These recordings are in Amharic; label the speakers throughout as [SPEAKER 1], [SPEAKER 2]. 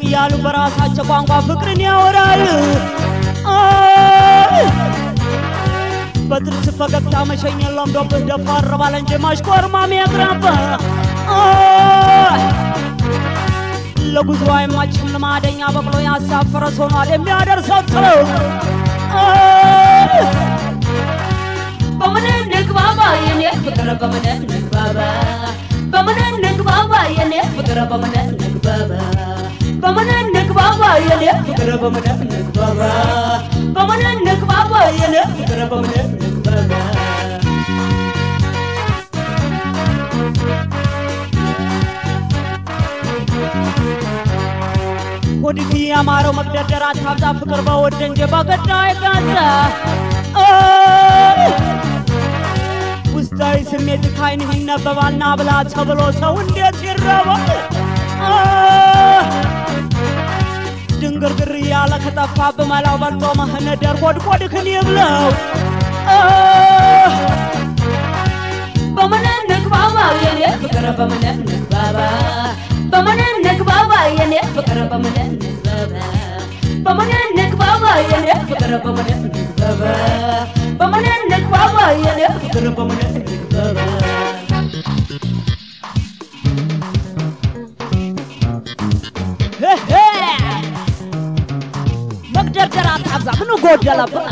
[SPEAKER 1] እያሉ በራሳቸው ቋንቋ ፍቅርን ያወራሉ። አይ በጥርስ ፈገግታ መሸኘት ለምዶብህ ደፋር ባለ እንጂ ማሽኮርማም ያቅራባ ለጉዞ አይማችም ልማደኛ በቅሎ ያሳፈረ ሆኗል የሚያደርሰው ጥለው
[SPEAKER 2] በምን እንግባባ የኔ ፍቅር በምን እንግባባ በምን እንግባባ የኔ ፍቅር በምን እንግባባ በምን እንግባባ የኔ ፍቅር በምን እንግባባ በምን እንግባባ የኔ ፍቅር በምን እንግባባ
[SPEAKER 1] ሆድህ ያማረው መግደርደር አታብዛ ፍቅር በወደ እንጂ በገዳ አይጋዛ ውስጣዊ ስሜት ካይንህ ይነበባልና ብላ ተብሎ ሰው እንዴት ይረባል? ድንግርግር እያለ ከጠፋ በመላው በልጦ መህነደር ጎድጎድህን ይብለው
[SPEAKER 2] በምን እንግባባ የኔ ፍቅር በምን እንግባባ በምን እንግባባ የኔ ፍቅር በምን እንግባባ በምን እንግባባ የኔ ፍቅር በምን እንግባባ በምን እንግባባ የኔ ፍቅር በምን እንግባባ
[SPEAKER 1] መግደርደር አታብዛ ምን ጎደለብህ?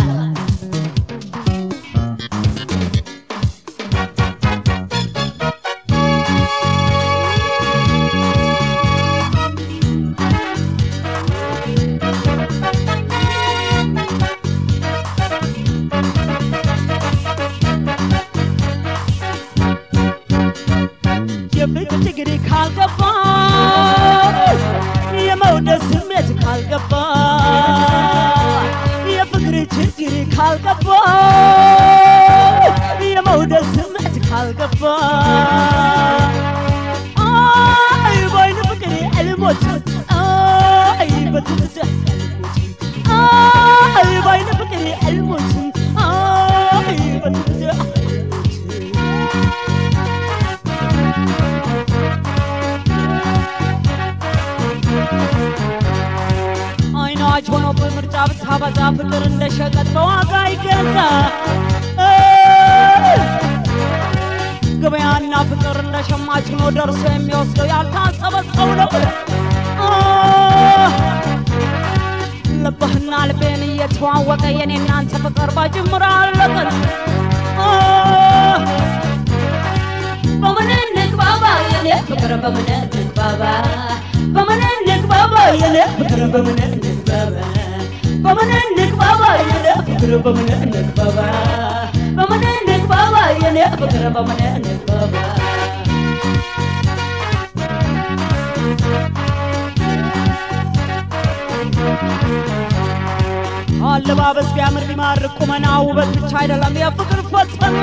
[SPEAKER 1] የፍቅር ችግር ካልገባ የመውደድ ስሜት ካልገባ የፍቅር ችግር ካልገባ የመውደድ ስሜት ካልገባ አይ በይን ፍቅር አልሞትም አይ በትዝታ አልሞትም አይ በይን ፍቅር አልሞትም አይ በትዝታ አልሞትም አይናች ሆኖ በምርጫ ብታበዛ ፍቅር እንደ ሸቀጥ በዋጋ ይገዛ ገበያና ፍቅር እንደ ሸማች ሆኖ ደርሶ የሚወስደው ያልታሰበ ሰው ነው። ልብህና ልቤን እየተዋወቀ የኔ እናንተ ፍቅር በጅምር አለቀን።
[SPEAKER 2] በምን እንግባባ የኔ ፍቅር በምን እንግባባ በምን እንግባባ የኔ ፍቅር በምን እንግባባ በምን እንግባባ የኔ ፍቅር በምን እንግባባ በምን እንግባባ የኔ ፍቅር በምን እንግባባ
[SPEAKER 1] አለባበስ ቢያምር ቢማርክ ቁመና ውበት ብቻ አይደለም የፍቅር ፈተና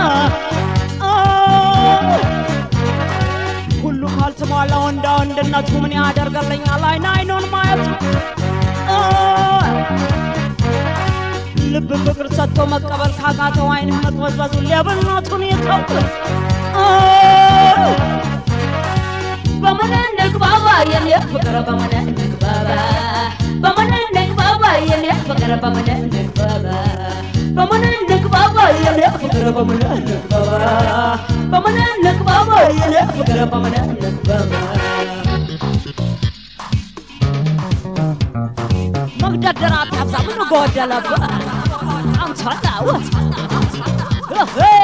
[SPEAKER 1] ሁሉ ካልተሟላ ወንዳ ወንድነቱ ምን ያደርገልኛል? አይን አይኑን ማየት ልብ ፍቅር ሰጥቶ መቀበል ካቃተው አይንህ መቅበዝበዙ ሌብነቱን ይተው
[SPEAKER 2] በምን እንግባባ የኔ ፍቅር በምን እንግባባ በምን እንግባባ የኔ ፍቅር በምን እንግባባ በምን እንግባባ የኔ ፍቅር በምን እንግባባ በምን እንግባባ የኔ ፍቅር በምን እንግባባ
[SPEAKER 1] መግደርደር አታብዛ ምን ጎደለብህ? አንተ ወት